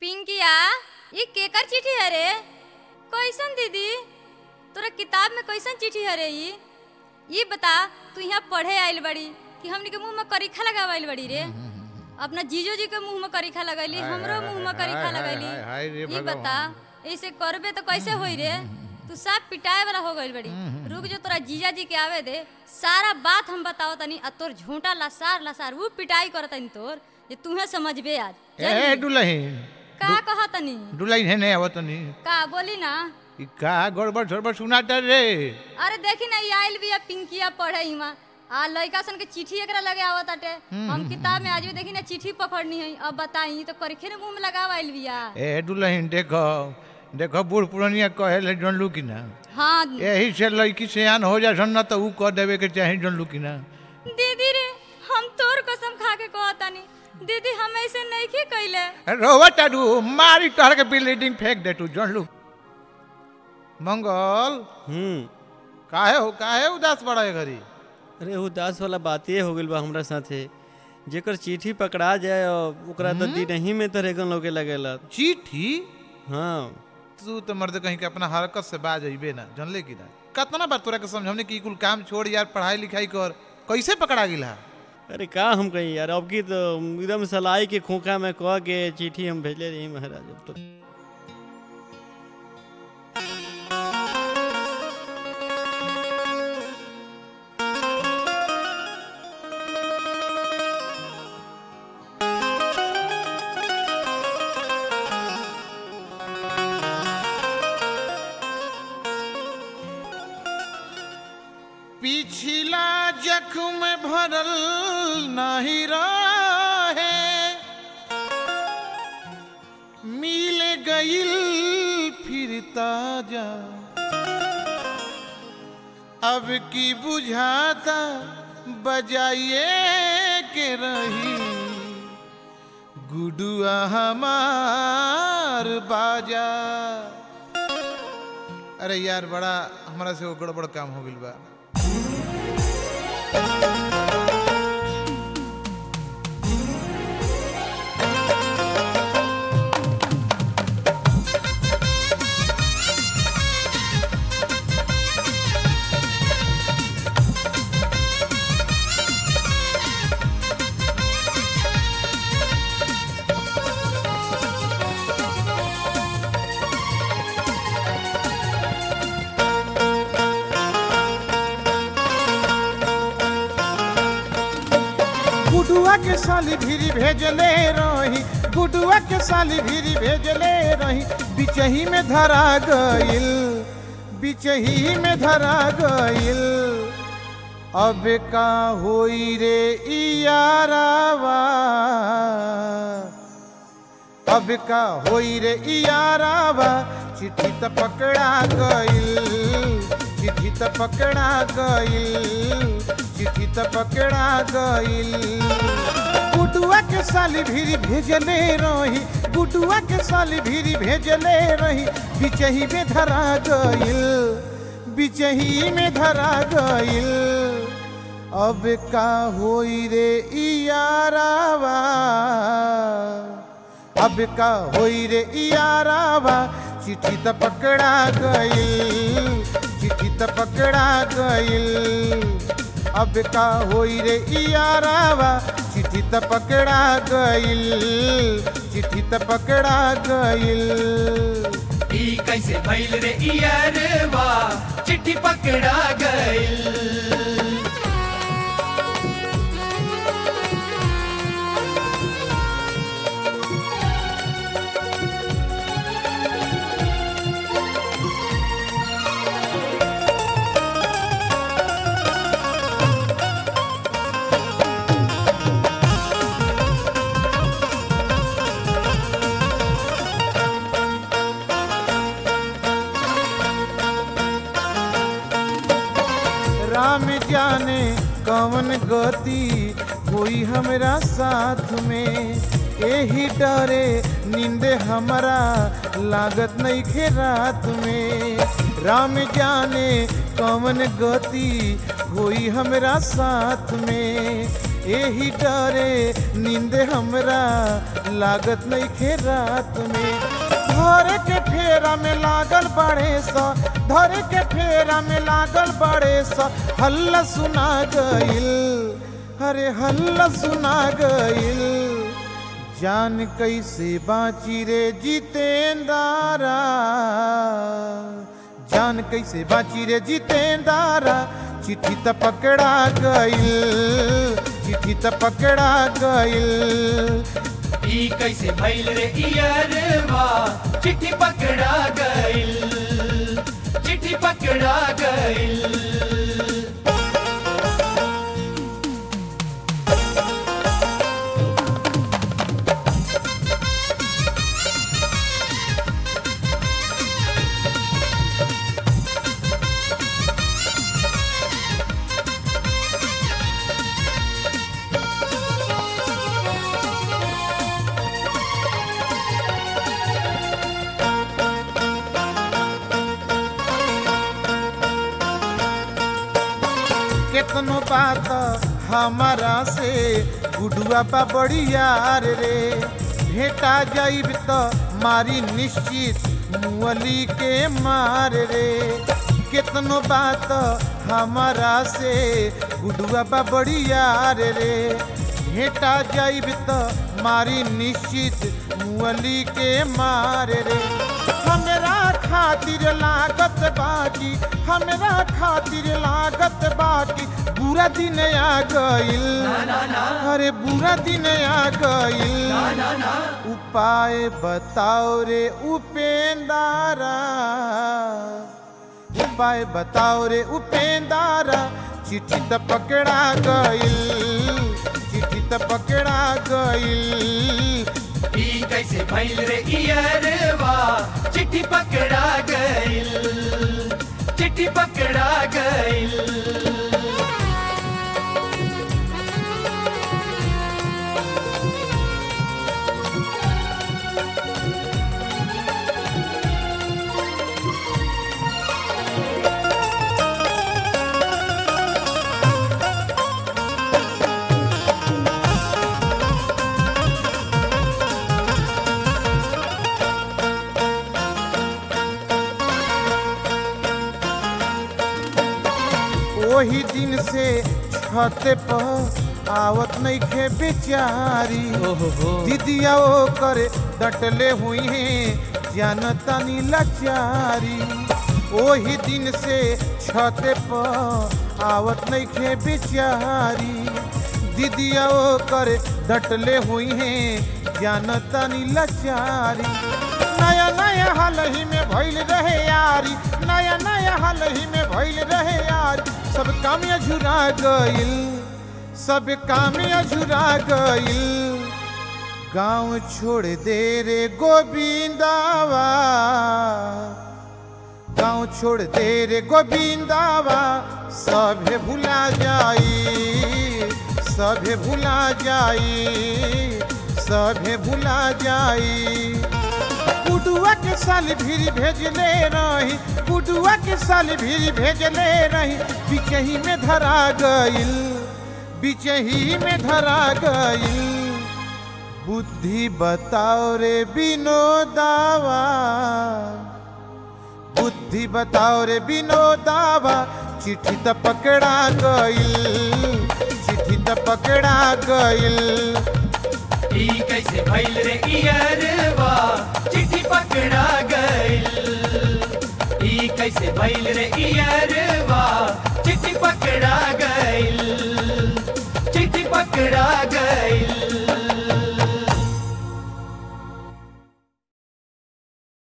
पिंकिया ये केकर चिट्ठी है रे कैसन दीदी तोरा किताब में कैसन चिट्ठी है रे ई ये बता तू यहाँ पढ़े आइल बड़ी कि हमनी के मुंह में करीखा लगावल बड़ी रे अपना जीजो जी के मुंह में करीखा लगैली हाय, हमरो हाय, मुंह में हाय, करीखा हाय, लगैली हाय, हाय रे ये भगवान। बता ऐसे करबे तो कैसे होई रे तू सब पिटाए वाला हो गइल बड़ी रुक जो तोरा जीजा जी के आवे दे सारा बात हम बताओ तनी आ तोर झूठा लसार लसार वो पिटाई करतनी तोर जे तूहे समझबे आज ए जानली? दुलहीन का कहा तनी दुलहीन है नहीं आवत नहीं का बोली ना ई का गड़बड़ सड़बड़ सुनाता रे अरे देखी ना ये आइल बिया पिंकिया पढ़े इमा आ लड़का सन के चिट्ठी एकरा लगे आवत आटे हम किताब में आज भी देखी ना चिट्ठी पकड़नी है अब बताई तो करीखे ने मुंह में लगाव आइल बिया ए दुलहीन देखो देखो बूढ़ पुरानिया कहे ले जानलू कि ना हाँ यही से लड़की सियान हो जा न तो ऊ कह देवे के चाहे जानलू कि ना दीदी रे हम तोर कसम खा के कहतानी दीदी हम ऐसे नहीं की कैले रोवा टाडू मारी तोहर के बिल्डिंग फेंक दे तू जानलू मंगल हम्म काहे हो काहे उदास बड़ा है घरी अरे उदास वाला बाते हो गइल बा हमरा साथे जेकर चिट्ठी पकड़ा जाए और ओकरा तो दिन ही में तो रेगन लोगे लगेला चिट्ठी हाँ तू तो मर्द कहीं के अपना हरकत से बाज अइबे ना जानले कि ना कितना बार तोरा के समझावने की कुल काम छोड़ यार पढ़ाई लिखाई कर कैसे पकड़ा गिला अरे का हम कही यार अब की तो एकदम सलाई के खोखा में कह के चिट्ठी हम भेजले रही महाराज अब तो पिछला जख्म भरल नहीं रहे मिल गईल फिर ताजा अब की बुझाता बजाइए के रही गुडुआ हमार बाजा अरे यार बड़ा हमारा से वो गड़बड़ काम हो गइल बा गुडुआ के साली भीरी भेजले रही गुडुआ के साली भीरी भेजले रही बिचही में धरा गइल बिचही में धरा गइल अब का होई रे इयारावा अब का होई रे इयारावा चिट्ठी त पकड़ा गइल चिट्ठी त पकड़ा गइल चिट्ठी त पकड़ा गइल गुडुआ के साली भीरी भेजले रही गुडुआ के साली भीरी भेजले रही बिचही में धरा गइल बिचही में धरा गइल अब का होई रे इयारावा अब का होई रे इयारावा चिट्ठी त पकड़ा गइल चिट्ठी त पकड़ा गइल अब का होई रे इयारावा चिट्ठी त पकड़ा गइल चिट्ठी त पकड़ा गइल ई कैसे भइल रे इयरवा चिट्ठी पकड़ा गइल राम जाने कवन गति कोई हमरा साथ में यही डरे नींद हमारा लागत नहीं खे रात में राम जाने कवन गति होई हमरा साथ में एही डरे नींद हमरा लागत नहीं खे रात में धरे के फेरा में लागल बड़े सा धरे के फेरा में लागल बड़े सा हल्ला सुना गइल अरे हल्ला सुना गइल जान कैसे बाची रे जितेंदारा जान कैसे बाची रे जितेंदारा चिट्ठी त पकड़ा गइल चिट्ठी त पकड़ा गइल ई कैसे भइल रे इयरवा चिट्ठी पकड़ा गइल चिट्ठी पकड़ा गइल केतनो बात हमारा से गुडुआ बा बड़ी यार रे भेटा जाइब त मारी निश्चित मुअली के मार रे केतनो बात हमारा से गुडुआ बा बड़ी यार रे भेटा जाइब त मारी निश्चित मुअली के मार रे हमरा खातिर लागत बाकी हमरा खातिर लागत बाकी बुरा दिन आ गइल अरे बुरा दिन आ गइल उपाय बताओ रे उपेंदारा उपाय बताओ रे उपेंदारा चिट्ठी त पकड़ा गइल चिट्ठी त पकड़ा गइल ई कैसे भइल रे इयरवा चिट्ठी पकड़ा गइल चिट्ठी पकड़ा गइल वही दिन से छत पर आवत नहीं खे बेचारी दीदिया ओ करे डटले हुई है जानतानी लाचारी वही दिन से छत पर आवत नहीं खे बेचारी दीदिया ओ करे डटले हुई है जानतानी लाचारी नया नया हाल ही में भइल रहे यारी नया नया हाल ही में भइल रहे यारी सब काम अझुरा गइल सब काम अझुरा गइल गांव छोड़ दे रे गोविंदावा गांव छोड़ दे रे गोविंदावा सभे भुला जाई सभे भुला जाई सभे भुला जाई गुडुआ के साल भीरी भेजले रही गुडुआ के साल भीरी भेजले रही बिचही में धरा गइल बिचही में धरा गइल बुद्धि बताओ रे विनोदावा बुद्धि बताओ रे विनोदावा चिट्ठी त पकड़ा गइल चिट्ठी त पकड़ा गइल ई कैसे भइल रे इयरवा चिट्ठी पकड़ा गइल ई कैसे भइल रे इयरवा चिट्ठी पकड़ा गइल चिट्ठी पकड़ा